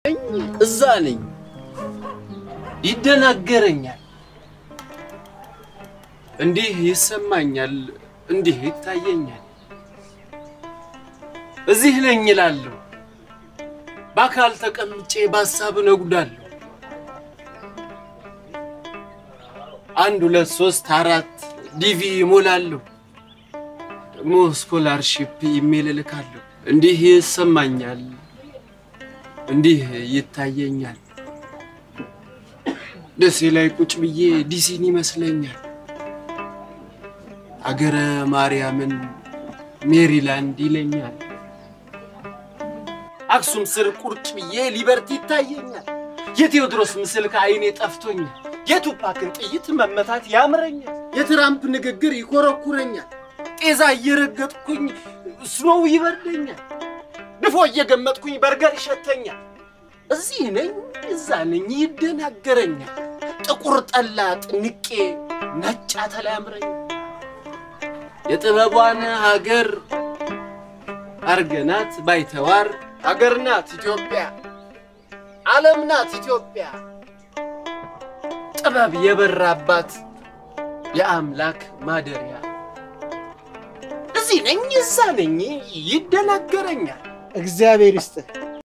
እዛ ነኝ። ይደናገረኛል፣ እንዲህ ይሰማኛል፣ እንዲህ ይታየኛል። እዚህ ነኝ እላለሁ፣ በአካል ተቀምጬ በሀሳብ እነጉዳለሁ። አንድ ሁለት ሶስት አራት ዲቪ ይሞላለሁ፣ ደግሞ ስኮላርሺፕ ኢሜል እልካለሁ። እንዲህ ይሰማኛል፣ እንዲህ ይታየኛል። ደሴ ላይ ቁጭ ብዬ ዲሲን ይመስለኛል። አገረ ማርያምን ሜሪላንድ ይለኛል። አክሱም ስር ቁርጭ ብዬ ሊበርቲ ይታየኛል። የቴዎድሮስ ምስል ከዓይኔ ጠፍቶኛል። የቱፓክን ጥይት መመታት ያምረኛል። የትራምፕ ንግግር ይኮረኩረኛል። ጤዛ እየረገጥኩኝ ስኖው ይበርደኛል። ድፎ እየገመጥኩኝ በርገር ይሸተኛል። እዚህ ነኝ እዛ ነኝ ይደናገረኛል። ጥቁር ጠላ ጥንቄ ነጭ አተላ ያምረኛል። የጥበቧን ሀገር አርገናት ባይተዋር ሀገር ናት ኢትዮጵያ፣ ዓለም ናት ኢትዮጵያ። ጥበብ የበራባት የአምላክ ማደሪያ። እዚህ ነኝ እዛ ነኝ ይደናገረኛል። እግዚአብሔር ይስጥህ።